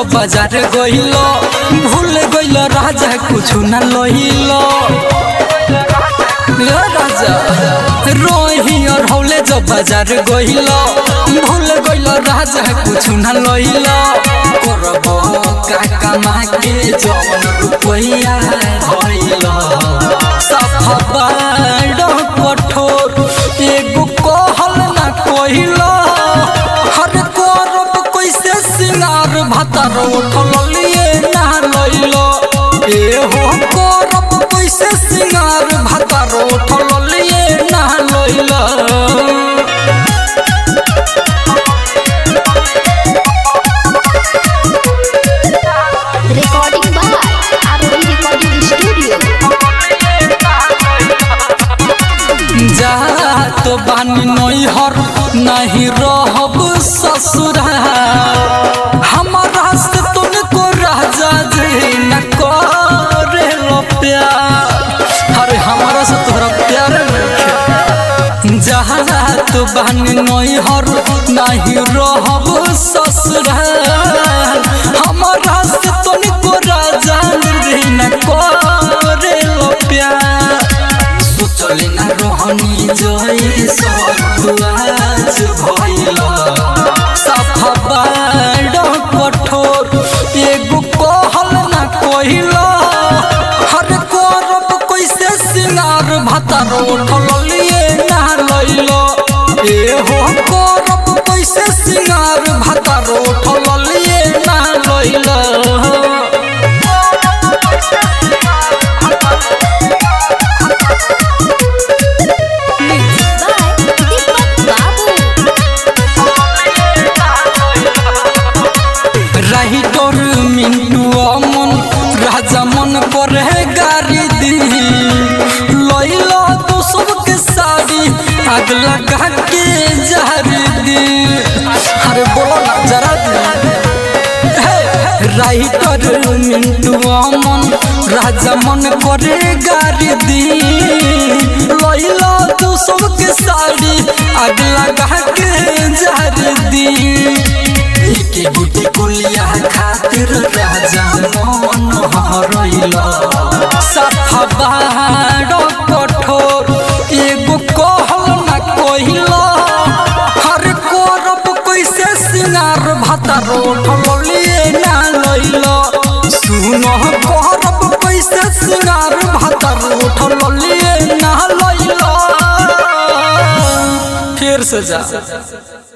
बाजार गइल भूल गइल राजा कुछ न लहिल ए राजा रोही और हौले जब बाजार गइल भूल गइल राजा कुछ न लहिल करब का कमा के जवन रुपैया धइल सफा बाड़ कठोर एगो कहल ना कहिल हर करब कैसे सिंगार भातार उठल लिए ना लइल एहो करब कैसे सिंगार भातार उठल लिए ना लइल Recording by ROD Recording Studio. जा तो बानी नैहर नहीं रहब ससुराल हमारा से तुमको राजा जी न करे लो प्यार अरे हमारा से तोहरा प्यार नहीं जहाँ तो बानी नैहर नहीं रहब ससुराल हमारा से तुमको राजा जी न करे लो प्यार सोचले ना रोहनी जई सतुआज भइल सफा बाड़ कठोर एगो कहल ना कहिल हर करब कैसे सिंगार भातार उठल लिए ना लइल एहो करब कैसे सिंगार भातार उठल लिए ना लइल Mixed by Deepak Babu. रही तोर मिंटू अमन राजा मन करे गारी दी लइला तो सबके साड़ी आग लगा के जारी दी अरे बोलो ना जरा दी राइटर मिंटू अमन राजा मन करे गारी दी लइला तू सबके साड़ी आग लगा के जारी दी एके गुटी कुलिया खातिर राजा मन हरइला सफा बाड़ कठोर एगो कहल ना कहिल हर करब कैसे सिंगार भातार उठल लिए ना लइल सुन करब कैसे सिंगार भातार उठल लिए ना लइल फिर से जा